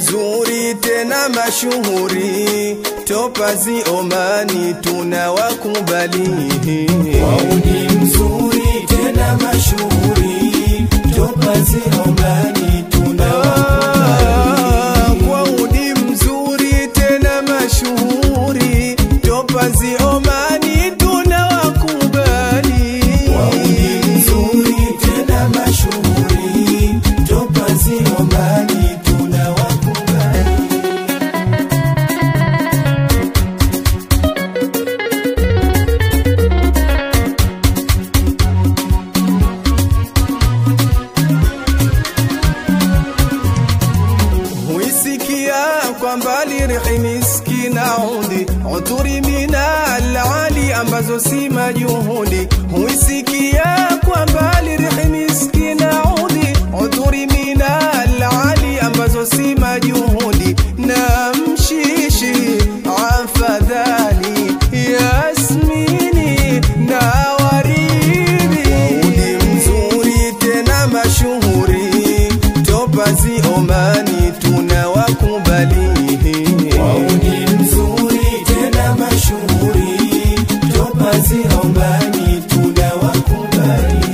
mzuri tena mashuhuri, topazi Omani tunawakubali. Wauni mzuri tena mashuhuri, topazi Omani tunawakubali. Kwa udi mzuri tena mashuhuri, topazi Omani tunawakubali. Wauni mzuri tena mashuhuri, topazi Omani tunawakubali. huisikia kwa mbali rihi miski na udi uturi mina alali ambazo si majuhudi huisikia kwa mbali rihi miski na udi uturi mina alali ambazo si majuhudi na mshishi afadhali yasmini na waridi udi mzuri tena mashuhuri topazi Omani tunawakubali. Wauni mzuri tena mashuhuri, topazi Omani tunawakubali.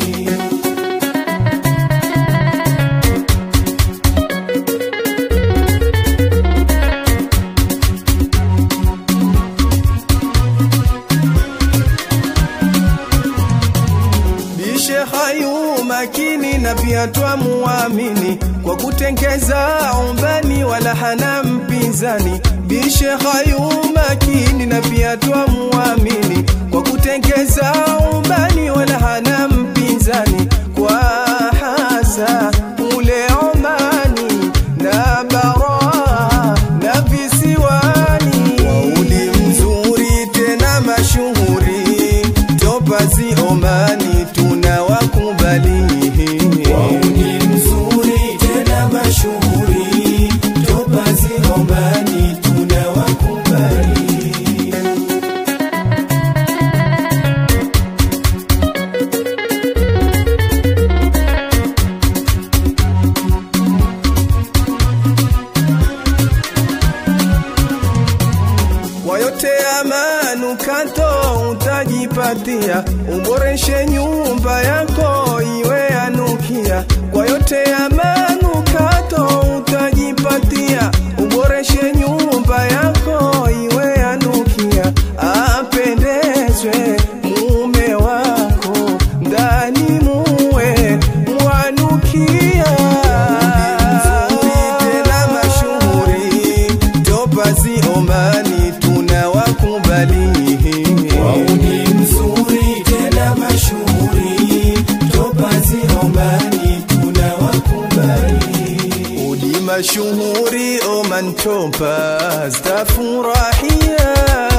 Bishe hayu makini na pia twamuamini kwa kutengeza umbani wala hana mpinzani. Bishe hayu makini na pia twamuamini kwa kutengeza umbani wala hana mpinzani kwa hasa ule Omani na bara na visiwani. Wauli mzuri tena mashuhuri, topazi Omani tunawakubali. Wauni mzuri tena mashuhuri, topazi Omani tunawakubali. Kwa yote ya manukato utajipatia, uboreshe nyumba yako iwe yanukia. Kwa yote ya manukato utajipatia, uboreshe nyumba yako iwe yanukia, apendezwe mume wako ndani muwe mwanukia. Mzuri tena mashuhuri, topazi Omani tunawakubali. Wauni mzuri tena mashuhuri, topazi Omani tunawakubali. Udi mashuhuri Oman Topaz tafurahia